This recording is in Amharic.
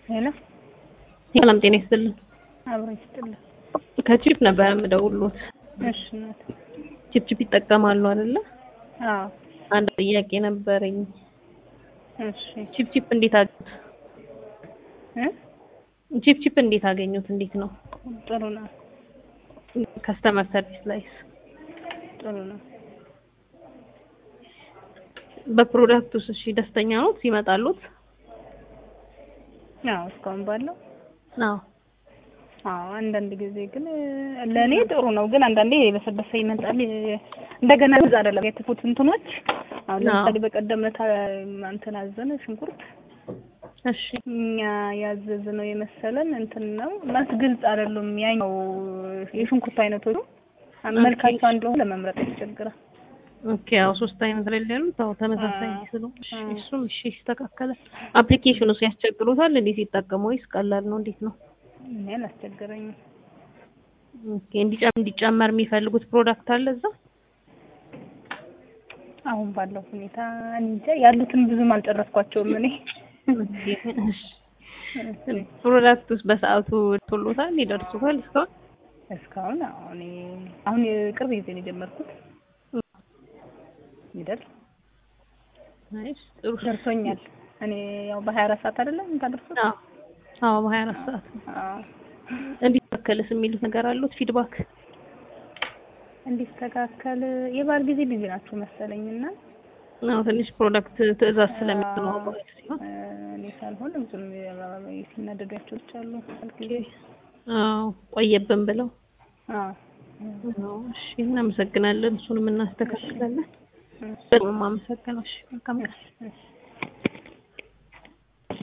ሄሎ ሰላም ጤና ይስጥልን። አብሮ ይስጥልን። ከቺፕ ነበር የምደውሉት። እሺ እናት። ቺፕ ቺፕ ይጠቀማሉ አይደለ? አዎ አንድ ጥያቄ ነበረኝ። እሺ ቺፕ ቺፕ እንዴት አገኙት? እ ቺፕ ቺፕ እንዴት አገኙት? እንዴት ነው ጥሩ ነው ከስተመር ሰርቪስ ላይስ? ጥሩ ነው። በፕሮዳክቱስ እሺ ደስተኛ ነው ሲመጣሉት? አዎ እስካሁን ባለው አዎ አዎ አንዳንድ ጊዜ ግን ለእኔ ጥሩ ነው፣ ግን አንዳንዴ የበሰበሰ ይመጣል። እንደገና ብዙ አይደለም የትፉት እንትኖች አሁን ለምሳሌ በቀደም ዕለት እንትን አዘነ ሽንኩርት እሺ እኛ ያዘዝነው የመሰለን እንትን ነው ማለት ግልጽ አይደሉም። ያኛው የሽንኩርት አይነቶቹ መልካቸው አንድ ለሆነ ለመምረጥ ያስቸግራል። ኦኬ ያው ሶስት አይነት ላይ ያሉት አዎ ተመሳሳይ አዎ፣ ስለሆነ እሺ አዎ። እሱም እሺ ይስተካከላል። አፕሊኬሽኑስ ያስቸግሩታል እንዴ ሲጠቀሙ ወይስ ቀላል ነው? እንዴት ነው? እኔ አላስቸገረኝም። ኦኬ እንዲጨም እንዲጨመር የሚፈልጉት ፕሮዳክት አለ እዛ? አሁን ባለው ሁኔታ እኔ እንጃ ያሉትን ብዙም አልጨረስኳቸውም እኔ ኦኬ እሺ ፕሮዳክቱስ በሰዓቱ ቶሎታል ይደርሱታል እስካሁን? እስካሁን አዎ፣ እኔ አሁን የቅርብ ጊዜ ነው የጀመርኩት። ይደርስ ናይስ ጥሩ ደርሶኛል። እኔ ያው በሀያ አራት ሰዓት አይደለም የምታደርሱት? አዎ አዎ በሀያ አራት ሰዓት አዎ እንዲስተካከልስ የሚሉት ነገር አሉት ፊድባክ? እንዲስተካከል የበዓል ጊዜ ቢዚ ናቸው መሰለኝ እና አዎ ትንሽ ፕሮዳክት ትዕዛዝ ስለሚተዋወቅ ሲሆን እ፣ እኔ ሳልሆን ብዙም ሲናደዷቸው አሉ ጊዜ አዎ ቆየብን ብለው አዎ አዎ እሺ እናመሰግናለን እሱንም እናስተካክላለን እ፣ በጣም አመሰግናለሁ እሺ መልካም ቀን እሺ፣ እሺ